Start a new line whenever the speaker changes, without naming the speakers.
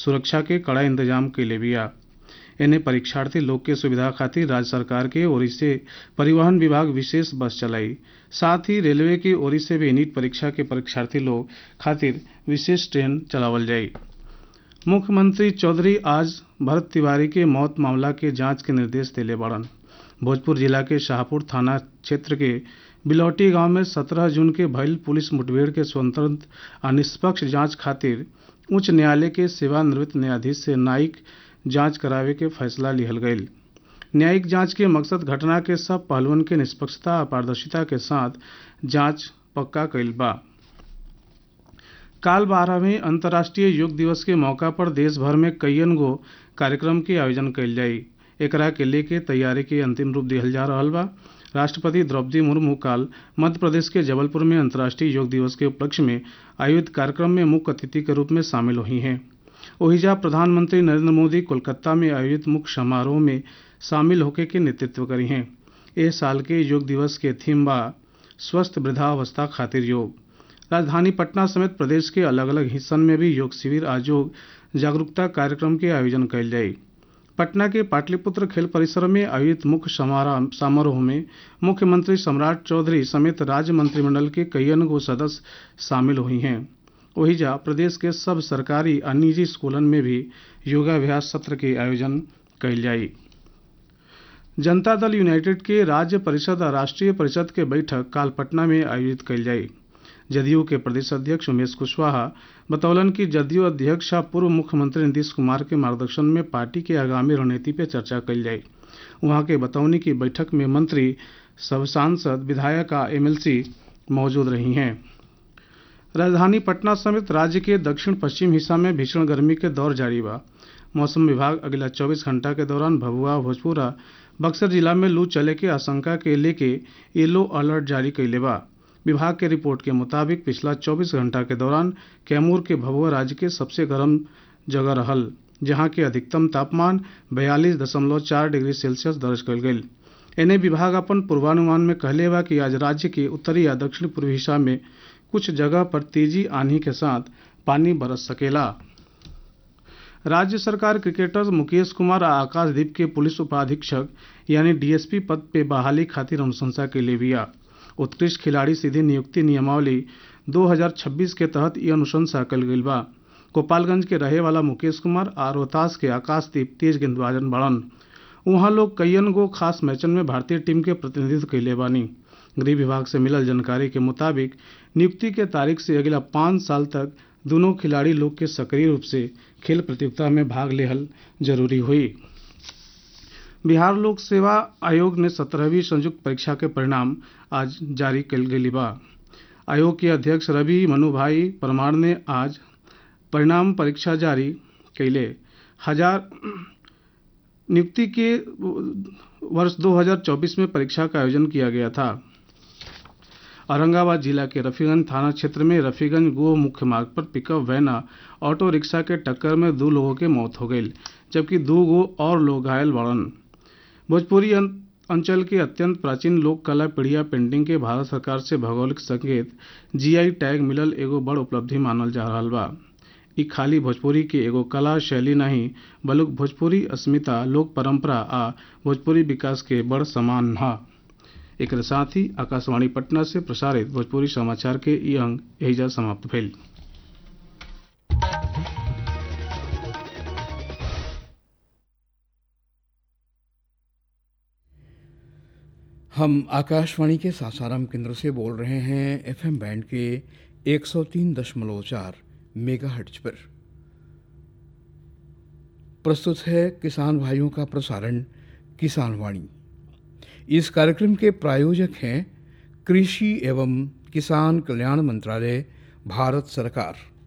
सुरक्षा के कड़ा इंतजाम कैले बिया एने परीक्षार्थी लोग के सुविधा खातिर राज्य सरकार के ओर से परिवहन विभाग विशेष बस चलाई साथ ही रेलवे की ओर से भी नीट परीक्षा के परीक्षार्थी लोग खातिर विशेष ट्रेन चलावल जाई मुख्यमंत्री चौधरी आज भरत तिवारी के मौत मामला के जांच के निर्देश दिले बड़न भोजपुर जिला के शाहपुर थाना क्षेत्र के बिलौटी गांव में 17 जून के भइल पुलिस मुठभेड़ के स्वतंत्र आ निष्पक्ष जांच खातिर उच्च न्यायालय के सेवानिवृत्त न्यायाधीश से न्यायिक जांच करावे के फैसला लिहल गईल न्यायिक जांच के मकसद घटना के सब पहलुओं के निष्पक्षता आ पारदर्शिता के साथ जांच पक्का कईल बा काल बारहवें अंतर्राष्ट्रीय योग दिवस के मौका पर देश भर में कईयन गो कार्यक्रम के आयोजन कईल जाई एकरा के लेके तैयारी के अंतिम रूप दिहल जा रहा बा राष्ट्रपति द्रौपदी मुर्मू काल मध्य प्रदेश के जबलपुर में अंतर्राष्ट्रीय योग दिवस के उपलक्ष्य में आयोजित कार्यक्रम में मुख्य अतिथि के रूप में शामिल हुई हैं ओहिजा प्रधानमंत्री नरेंद्र मोदी कोलकाता में आयोजित मुख्य समारोह में शामिल होके के नेतृत्व करी हैं इस साल के योग दिवस के थीम बा स्वस्थ वृद्धावस्था खातिर योग राजधानी पटना समेत प्रदेश के अलग अलग हिस्सन में भी योग शिविर आ योग जागरूकता कार्यक्रम के आयोजन कयल जाई पटना के पाटलिपुत्र खेल परिसर में आयोजित मुख्य समारोह में मुख्यमंत्री सम्राट चौधरी समेत राज्य मंत्रिमंडल के कईयन गो सदस्य शामिल हुई हैं ओहिजा प्रदेश के सब सरकारी और निजी स्कूलन में भी योगाभ्यास सत्र के आयोजन कयल जाई जनता दल यूनाइटेड के राज्य परिषद और राष्ट्रीय परिषद के बैठक काल पटना में आयोजित कयल जाई जदयू के प्रदेश अध्यक्ष उमेश कुशवाहा बतौलन कि जदयू अध्यक्ष आ पूर्व मुख्यमंत्री नीतीश कुमार के मार्गदर्शन में पार्टी के आगामी रणनीति पर चर्चा कल जाए वहां के बतौनी की बैठक में मंत्री सब सांसद विधायक आ एमएलसी मौजूद रही हैं राजधानी पटना समेत राज्य के दक्षिण पश्चिम हिस्सा में भीषण गर्मी के दौर जारी बा मौसम विभाग अगला 24 घंटा के दौरान भभुआ भोजपुर आ बक्सर जिला में लू चले के आशंका के लेके येलो अलर्ट जारी कैले बा विभाग के रिपोर्ट के मुताबिक पिछला 24 घंटा के दौरान कैमूर के भभुआ राज्य के सबसे गर्म जगह रहल जहां के अधिकतम तापमान बयालीस दशमलव चार डिग्री सेल्सियस दर्ज कल गई एने विभाग अपन पूर्वानुमान में कहले बा कि आज राज्य के उत्तरी या दक्षिण पूर्वी हिस्सा में कुछ जगह पर तेजी आंधी के साथ पानी बरस सकेला राज्य सरकार क्रिकेटर मुकेश कुमार आ आकाशदीप के पुलिस उपाधीक्षक यानी डीएसपी पद पे बहाली खातिर अनुशंसा के लिए बिया उत्कृष्ट खिलाड़ी सीधी नियुक्ति नियमावली 2026 के तहत ये अनुशंसा कल गई बा गोपालगंज के रहे वाला मुकेश कुमार और रोहतास के आकाशदीप तेज गेंदबाजन बड़न वहां लोग कईयन गो खास मैचन में भारतीय टीम के प्रतिनिधित्व कैले बानी गृह विभाग से मिलल जानकारी के मुताबिक नियुक्ति के तारीख से अगला पाँच साल तक दोनों खिलाड़ी लोग के सक्रिय रूप से खेल प्रतियोगिता में भाग लेहल जरूरी हुई बिहार लोक सेवा आयोग ने सत्रहवीं संयुक्त परीक्षा के परिणाम आज जारी कल गई बा आयोग के अध्यक्ष रवि मनुभाई परमार ने आज परिणाम परीक्षा जारी कैले हजार नियुक्ति के वर्ष 2024 में परीक्षा का आयोजन किया गया था औरंगाबाद जिला के रफीगंज थाना क्षेत्र में रफीगंज गोह मुख्य मार्ग पर पिकअप वैन ऑटो रिक्शा के टक्कर में दो लोगों के मौत हो गई जबकि दो गो और लोग घायल बड़न भोजपुरी अंचल के अत्यंत प्राचीन लोक कला पीढ़िया पेंटिंग के भारत सरकार से भौगोलिक संकेत जीआई टैग मिलल एगो बड़ उपलब्धि मानल जा रहा बा ई खाली भोजपुरी के एगो कला शैली नहीं बल्कि भोजपुरी अस्मिता लोक परंपरा आ भोजपुरी विकास के बड़ समान हा एक साथ ही आकाशवाणी पटना से प्रसारित भोजपुरी समाचार के ई अंक एहिजा समाप्त भेल
हम आकाशवाणी के सासाराम केंद्र से बोल रहे हैं एफएम बैंड के 103.4 मेगाहर्ट्ज पर प्रस्तुत है किसान भाइयों का प्रसारण किसान वाणी इस कार्यक्रम के प्रायोजक हैं कृषि एवं किसान कल्याण मंत्रालय भारत सरकार